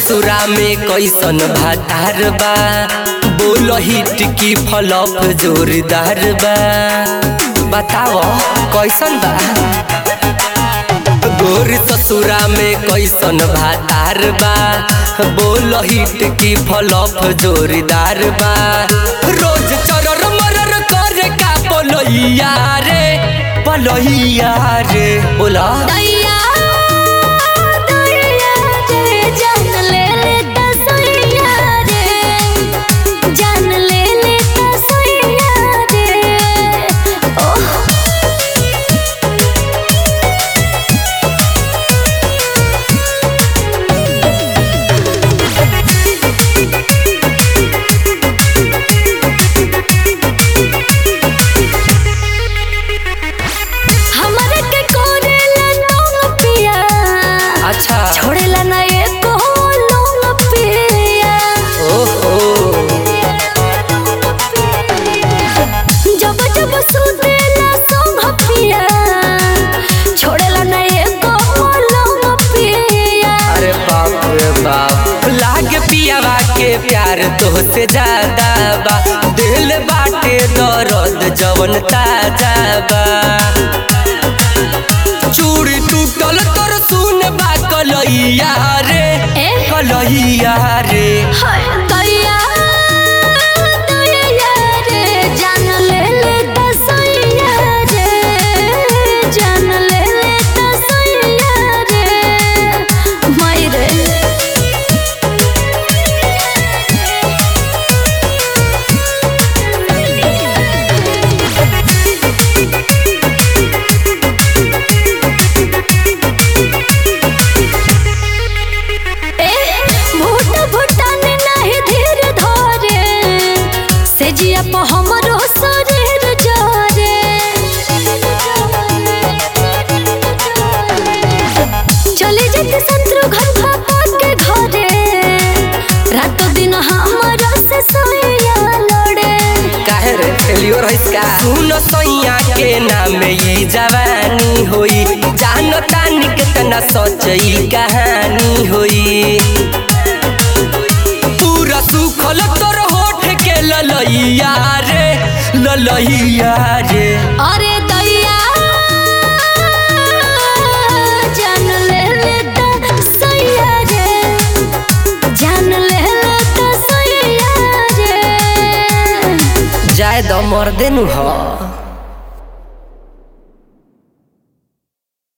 ससुरा में कैसन भातार बा बोल हिट की फलप जोरदार बा बताओ कैसन बा गोर ससुरा में कैसन भातार बा बोल हिट की फलप जोरदार बा रोज चरर मरर करे का पलैया रे पलैया रे बोला दैया दैया रे जान ले ले तसैया रे जान ले ले तसैया रे ओह हमरा के कोरेला लोग पिया अच्छा छोड़ेला ना एको लोग पिया ओहो जब जब सुतेला संग पिया छोड़ेला ना एको लोग पिया अरे बाप रे बाप लाग पियावा के प्यार तोहसे ज्यादा बा दिल बाटे दर्द जवन ताजा बा चूड़ी टूटल तोर सुन बा कलैया रे ए? कलैया रे हाय दैया दैया रे जान ले ले तसैया रे जान ले ले तसैया रे माई रे भूत भूटान नहीं धीर धरे से जिया पर हमरो शरीर जरे चले जेते शत्रु घर भापा के घरे रातो दिन हमरा से सोया लड़े काहे रे फेलियर है का सुन सैया के नाम ई जवानी होई जान तानी कितना सच्ची कहानी होई पूरा सुखल तोर होठ के ललैया रे ललैया रे अरे दैया जान ले ले तसैया रे जान ले ले तसैया रे जाय द मर्दे नु ह